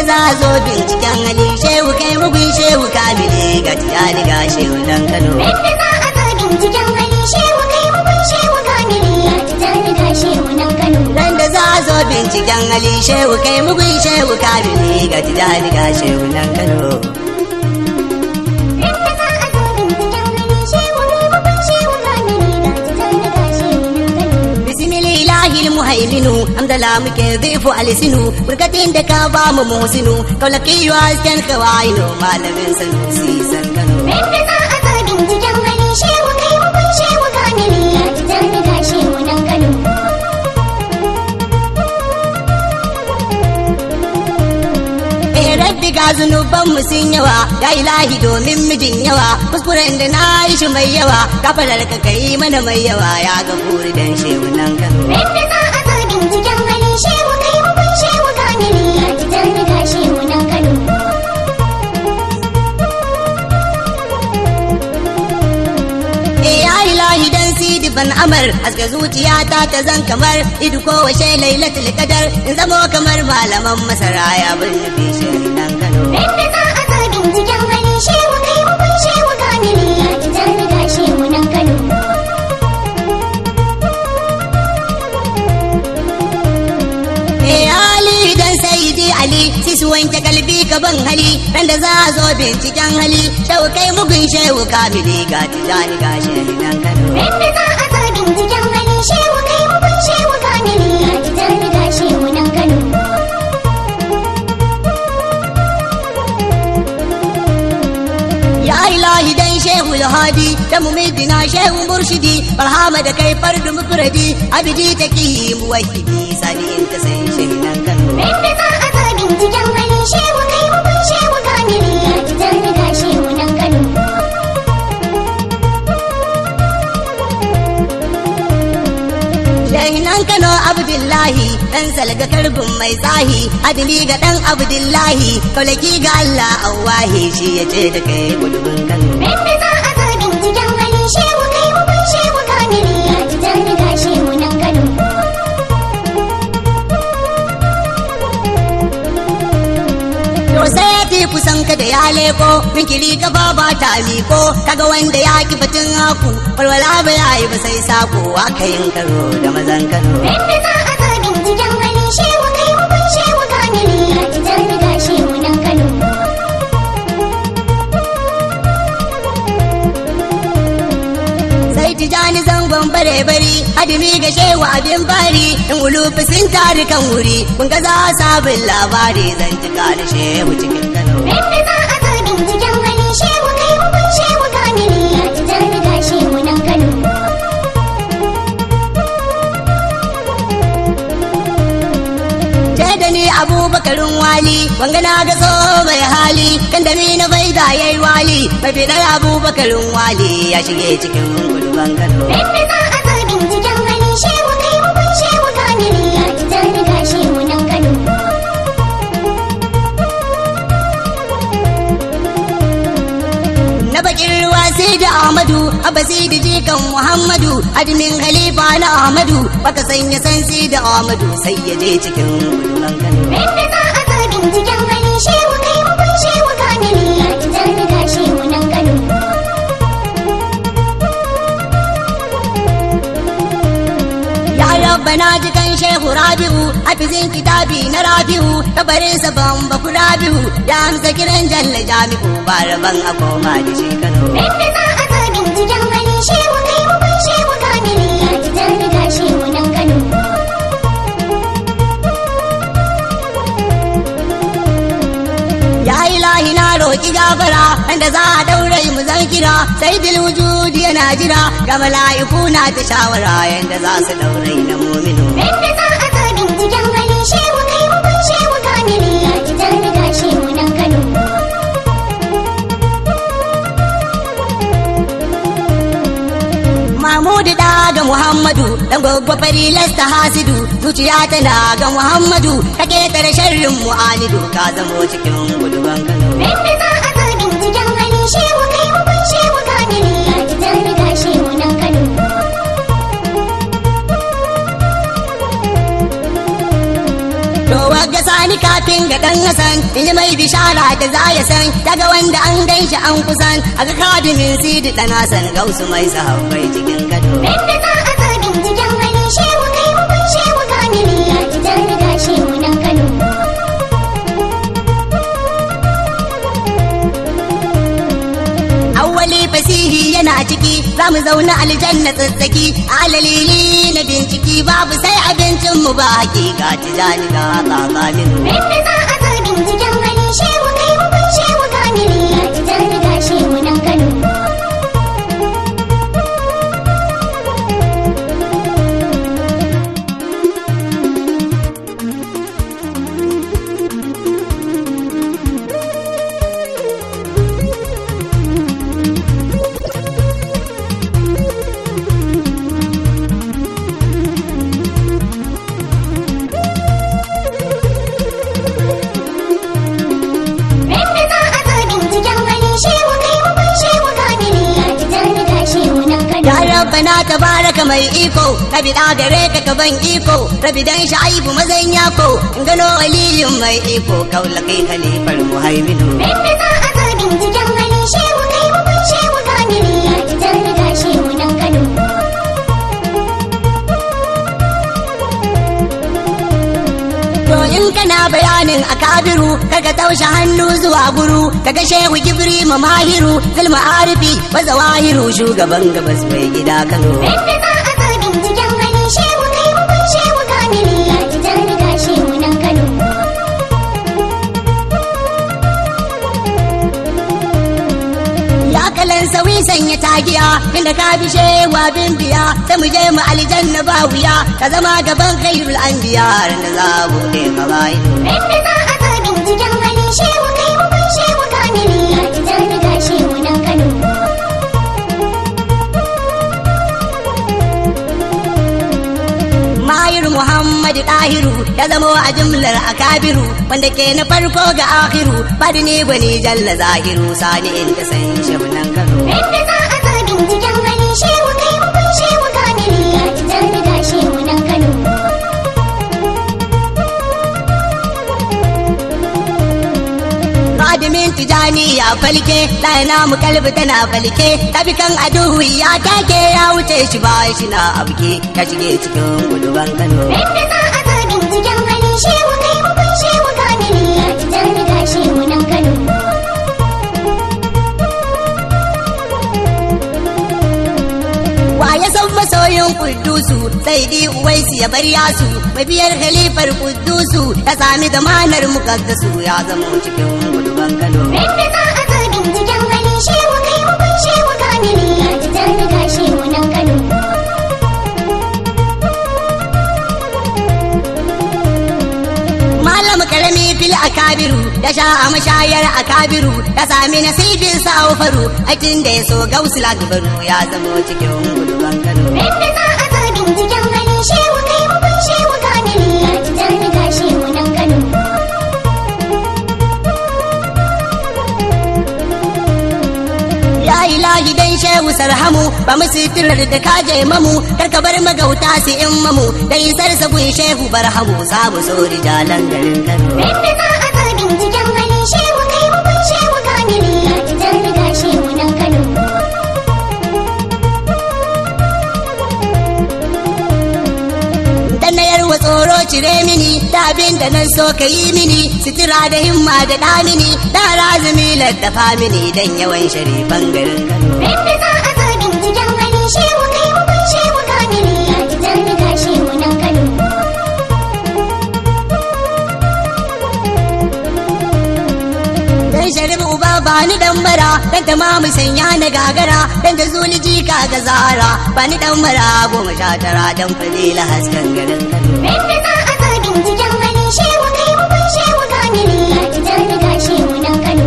za a zo binciken hali shehu kai mugun shehu kamile ga tijani ga shehu dan kano Yadda za a zo binciken hali shehu kai mugun shehu kamili ya tijani ga shehu nan Kano. ran da za a zo binciken hali shehu kai mugun shehu kamile ga tijani ga shehu dan kano Yadda za a zo binciken hali shehu kai mugun shehu kamili ya tijani ga shehu nan Kano. bismillahi muhaiminu hamdala muke zifu alisinu burkatin da ka ba mu musinu kaulaki hasken kawaino malamin sanusi san kano Yadda za a zo binciken hali shehu kai mugun shehu kamili ya tijani ga shehu nan Kano. Eh rabbi ga zunuban mu sun yawa ya ilahi domin mijin yawa kuskuren da na yi shi mai yawa kafalar ka kai mana mai yawa ya ga buri dan shehu nan kano Yadda za a zo binciken hali shehu kai mugun shehu kamili ya tijani ga shehu nan Kano. Eh ya ilahi dan sidi ban amar aska zuciyata ta zan kamar idu ko washe lailatul qadar in zamo kamar malaman masara ya bin nufi shehu nan kano Yadda za a zo binciken hali shehu kai mugun shehu kamili ya tijani ga shehu nan Kano. Eh Ali dan Sayyidi Ali sisu wanke kalbi ka ban hali ran da za a zo binciken hali shau kai mugun shehu kamili ga tijani ga shehu nan Kano Yadda za a zo binciken hali shehu kai mugun shehu kamili ya tijani ga shehu nan Kano. Ya ilahi dan shehu lahadi da mumidina shehu murshidi barhama da kai fardu mufradi abidi taki muwahhidi sani in ta san shehu nan Kano Yadda za a zo binciken hali shehu kai mugun shehu kamili ya tijani ga shehu nan Kano. Shahinan Kano Abdullahi dan salga karbin mai tsahi adili ga dan Abdullahi kaulaki ga Allah Allahi shi ya ce da kai gudubin Kano Yadda za a zo binciken hali shehu kai mugun shehu kamili ya tijani ga shehu nan Kano. To sai ya fi kusan ka da ya leko mikiri ka ba ba ta miko kaga wanda ya ki batun haku walwala ba ya yi ba sai sako aka yin karo da mazan Kano Yadda za a zo binciken hali shehu kai mugun shehu kamili ya tijani ga shehu nan Kano. sai tijani zangon bare bari adimi ga shewa abin bari in ulufi sun tari kan wuri kun ga za sabon labari zan cika da shehu cikin kano Yadda za a zo binciken hali shehu kai mugun shehu kamili ya tijani ga shehu nan Kano. ce da ni abubakarin wali wanga na ga so mai hali kan da ni na bai da yayi wali mafi ɗaya abubakarin wali ya shige cikin guduban kano Yadda za a zo binciken hali shehu kai mugun shehu kamili ya tijani ga shehu nan Kano. na bakin ruwa sai da Ahmadu abasi da jikan Muhammadu admin khalifa na Ahmadu baka sanya san sai da Ahmadu sai ya je cikin guduban Kano Yadda za a zo binciken hali shehu kai mugun shehu kamili ya tijani ga shehu nan Kano. ya rabbana jikan shehu Rabi'u hafizin kitabi na Rabi'u kabarin sa ban baku Rabi'u ya amsa kiran jalla jami'u ba rabban a koma da shi Kano Yadda za a zo binciken hali shehu kai mugun shehu kamili ya tijani ga shehu nan Kano. ya ilahi na roki gafara inda za a daure mu zan kira sai bil wujudi yana jira ga mala'iku na ta shawara yanda za su daure na muminu Yadda za a zo binciken hali shehu kai mugun shehu kamili ya tijani ga shehu nan Kano. Mahmudu da ga Muhammadu dan gwaggwa fari lasta hasidu zuciya tana ga Muhammadu ka ketare sharrin mu'anidu ka zamo cikin guduban Kano Yadda za a zo binciken hali shehu kai mugun shehu kamili ya tijani ga shehu nan Kano. To wagga sani ka kafin ga dan Hassan in ji mai bishara da za ya san daga wanda an gan shi an kusan a ga kadimin sidi dan Hassan gausu mai sahabbai cikin gado Inda za a ga binciken hali shehu kai hukun shehu kamili ya ji jan riga shehu nan Kano. awwali fasihi yana ciki za mu zauna aljanna tsatsaki alalili na binciki babu sai abincin mu ba hakika tijani ga tsakanin Inda za a ga binciken hali shehu kai hukun shehu kamili ya ji jan riga shehu nan Kano. Inda za a ga binciken hali shehu kai hukun shehu kamili ya ji jan riga shehu nan Kano. Ya rabbana tabaraka mai iko rabi da gare ka ka ban iko rabi dan sha'ibu mazan yako in gano waliyun mai iko kaula kai khalifar muhaiminu Inda za a ga binciken hali shehu kai hukun shehu kamili ya ji jan riga shehu nan Kano. To in kana bayanin a kabiru kaga taushe hannu zuwa guru kaga shehu gibri mahiru zulma arifi wa zawahiru shugaban gabas mai gida Kano Inda za a ga binciken hali shehu kai hukun shehu kamili ya ji jan riga shehu nan Kano. Ya kalan sauyi sanya tagiya inda ka bi shewa bin biya sai mu je mu aljanna ba wuya ka zama gaban khairul anbiya ran da za mu kai khabainu Inda za a ga binciken hali shehu kai hukun shehu kamili ya ji jan riga shehu nan Kano. Mahir Muhammadu Dahiru ya zama a jimlar akabiru wanda ke na farko ga akhiru bada ne gwani jalla zahiru sani in ta san shabunan Kano. Inda za a ga binciken hali shehu kai hukun shehu kamili ya ji jan riga shehu nan Kano. Kadimin tijani ya falke ɗana mu kalbi tana falke tabikan aduhu ya take ya wuce shi ba shi na abke ya shige cikin guduban Kano. Inda za a ga binciken hali shehu kai hukun shehu kamili ya ji jan riga shehu nan Kano. Wa ya san masoyin Kuddusu sai di uwaisu ya bar yasu mabiyar khalifar Kuddusu ya sami zamanar mukaddasu ya zama cikin guduban Kano. Inda za a ga binciken hali shehu kai hukun shehu kamili ya ji jan riga shehu nan Kano. Malam karami fil akabiru ya sha a mashayar akabiru ya sami nasibin sa faru aikin da ya so gausul akbaru ya zama cikin guduban Kano. Inda za a ga binciken hali shehu kai hukun shehu kamili ya ji jan riga shehu nan Kano. Ya ilahi dan shehu sarhamu ba mu sitirar da ka je mamu kar ka bar magauta su in mamu dan isar sabun shehu barhamu za mu so rijalan garin Kano. Inda za a ga binciken hali shehu kai hukun shehu kamili ya ji jan riga shehu nan Kano. Dan na yarwa tsoro cire mini da abin da nan so ka yi mini sitira da himma da da mini da razumi laddafa mini dan yawan sharifan garin Kano. Inda za a ga binciken hali shehu kai hukun shehu kamili ya ji jan riga shehu nan Kano. Dan sharif uba ba ni dan bara dan tamamu sanya na gagara dan da zuli jika ga zara ba ni dan mara goma sha tara dan fadila hasken garin Kano. Inda za a ga binciken hali shehu kai hukun shehu kamili ya ji jan riga shehu nan Kano.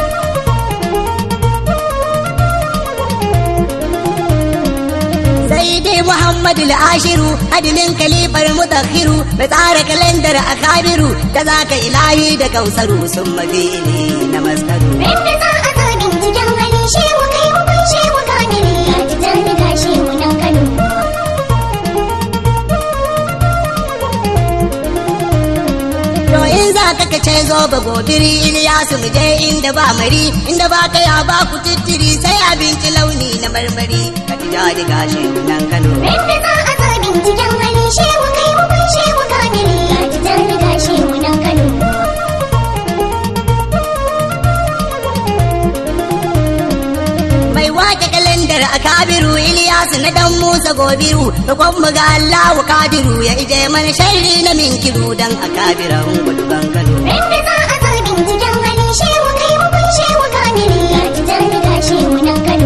sai dai Muhammadu al-Ashiru hadimin kalifar mutakhiru mai tsara kalandar akabiru da zaka ilahi da kausaru sun mafi na maskaru. Inda za a ga binciken hali shehu kai hukun shehu kamili ya ji jan riga shehu nan Kano. To in za ka aka ce zo ba gobiri Iliyasu mu je inda ba mari inda ba kaya ba ku tittiri sai abinci launi na marmari ka ji daɗi gashi nan Kano. Rinda za a zo binciken hali shehu kai mu kun shehu kamili ga tijani ga shehu nan Kano. mai wake kalandar a kabiru Iliyasu na dan Musa gobiru da kwan ga Allahu kadiru ya ije mana sharri na minkiru dan a kabiran gudu Kano. Rinda za a zo binciken hali shehu kai mu kun shehu kamili ga tijani ga shehu nan Kano.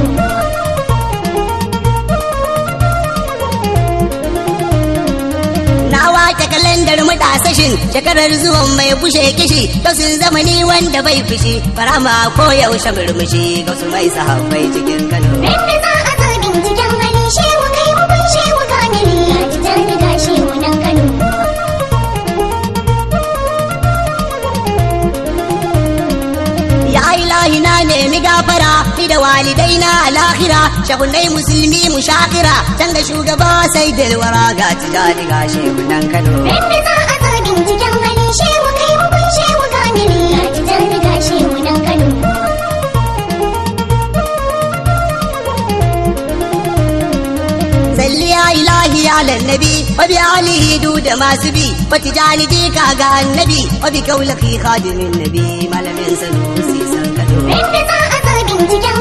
Na wake kalandar mutasashin shekarar zuwan mai bushe kishi to sun zama ni wanda bai fushi farama ko yaushe murmushi ga su mai sahabbai cikin Kano. Rinda za a zo binciken hali shehu kai mu kun shehu kamili ga tijani ga shehu nan Kano. Ya ilahi na nemi gafara ni da walidai na alahira shahunai musulmi mu shakira can da shugaba sai dalwara ga tijani ga shehunan Kano. Rinda za a zo binciken hali shehu kai mu kun shehu kamili ga tijani ga shehu nan Kano. Salli ya ilahi ya lannabi wa bi alihi du da masu bi wa tijani jika ga annabi wa bi kaulaki khadimin nabi malamin sanusi san Kano. Rinda za a zo binciken